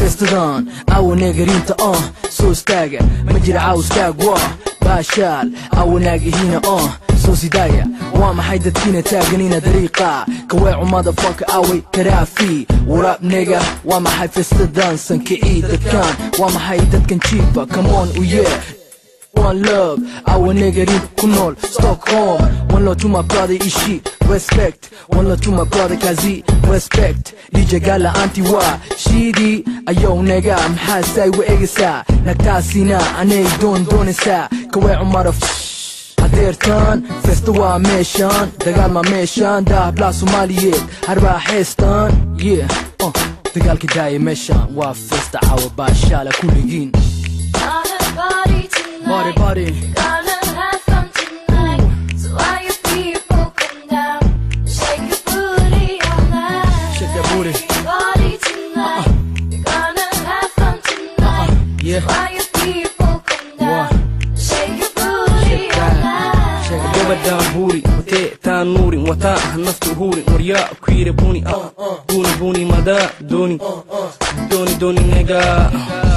festadan awanegariinta uh soo istaaga ma jira cawskaag waa baashaal awanaagihiina uh soo sidaaya waa maxay dadkiina taaganina dariiqa kaweecu madafaka away karaafi waraabnega waa maxay festadan sankicii dadkan waa maxay dadkan jiifa kamoon u yee One love, our niggerin ku nool Stockholm One love to my brother Ishi, respect One love to my brother Kazi, respect DJ Gala anti-wa, shidi Ayo nega, maxaa say wa egisa Nagtaasina, anay doon doonaysaa Kawee cumara hadeertaan festa waa meeshaan dagaal ma meeshaan daablaa soomaaliyeed harbaa heestaan yeah uh, dagaalka daaya meeshaan waa festa caawa baashaala kulligiin Gonna party tonight. Party, party. Gonna have fun tonight. So all you people come down, shake your booty all night. Shake that booty. Party tonight. We're gonna have fun tonight. yeah. So all you people come down, shake your booty Shake all that. Shake night. that. gabadhaan buuri watee taan nuurin wataa naftu huurin waryaa ku yiri buni buni buni madaa dooni dooni dooni negaa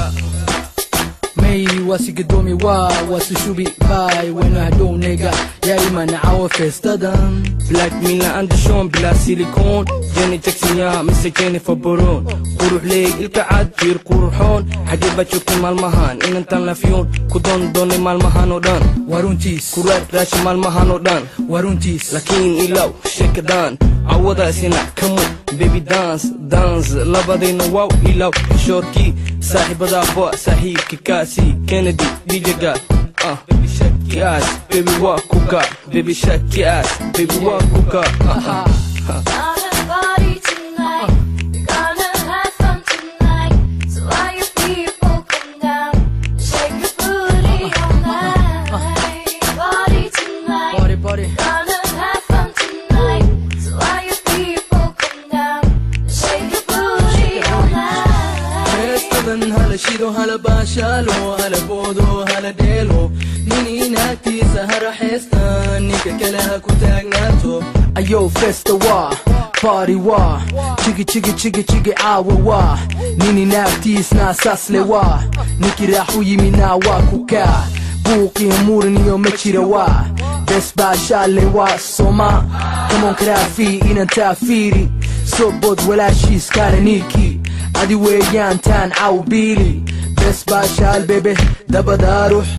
May wasigadoomi waa wasushubi bay wena hadhow nega yaa imana caawa festadan black mina andashon bilaa silikoon jenny jackson yaa mise jennifer baron qurux leeg ilka cad jiir quruxoon xagee baa joogtay maalmahan inantan lafiyoon ku doon doonay maalmahan oo dhan waa runtiis kuraad raasha maalmahan oo dhan waa runtiis laakiin ilaw sheekadaan cawadaasina kamu baby dance dance labadayna waaw ilaw shoorkii saaxiibadaa boa saaxiibka kaasi kennedy dijaga ah kiaas baby waa kuka baby shak kiaas baby waa kuka ah, ah. Gonna party tonight. We're gonna have fun tonight. So all you people come down, shake your booty all night. Party tonight. Party, party. Gonna have fun tonight. So all you people come down, shake your booty all night. Festadan hala shido hala baashaalo hala boodo hala dheelo nin inaagtiisa hara heestan ninka kale ha ku taagnaato ayow festa waa party waa jigi jigi jigi jigi caawa waa nin inaagtiisna saasle waa ninkii raax u yimina waa ku kaa buuqii muran iyo ma jira waa bes baashaale waa soma kamoon karaafi inantaa fiiri soo bood walaashiis kaana ninkii adi weeyaan taan caw biili bes baashaal bebe dabadaarux